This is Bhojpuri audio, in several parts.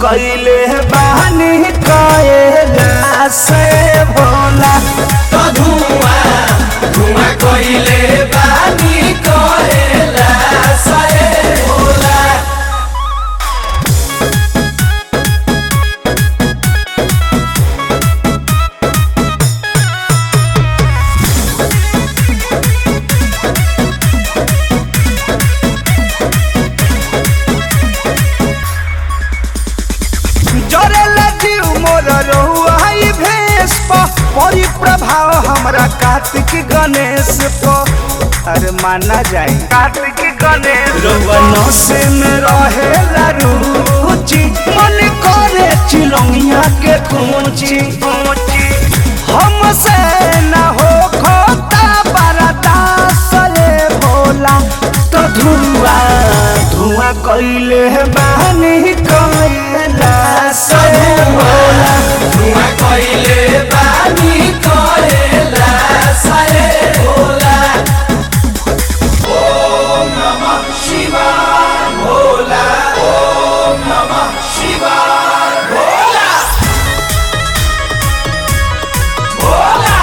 कैले बानी कएला से भोला तो धुआं धुआं कोइले बानी कहेला सए भोला जरेला जीव मोर रहुआ ई भेष प परी प्रभाव हमरा कार्तिक गणेश प अरे माना जाए कार्तिक गणेश रवन से में रहे रुचि मन करे चिलौनिया के कुंची हमसे न हो खोता बरदास रे भोला तो धुआं धुआं कैले बानी कैला से भोला धुआं कोइले बानी कहेला सए भोला ओम नमः शिवाय भोला ओम नमः शिवाय भोला भोला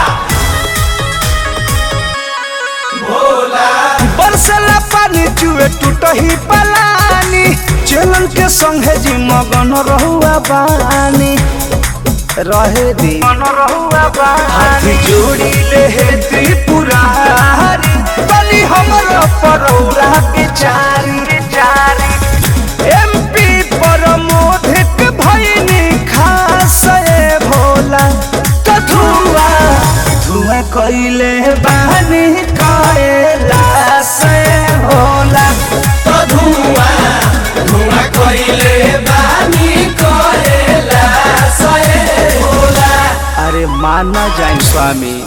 भोला बरसला पानी चुए टूटही पलानी चलन के संगे जी मगन रहुआ बानी रहे दी मन रहुआ हाथ जोड़ी ले हे त्रिपुरारी बनी हमर परौरा के चारी चारी एमपी पर मोधिक भइनी खास ए भोला तो धुआं धुआं कैले बानी कैला से भोला तो धुआं धुआं कोइले बानी कहेला सए भोला अरे माना जाए स्वामी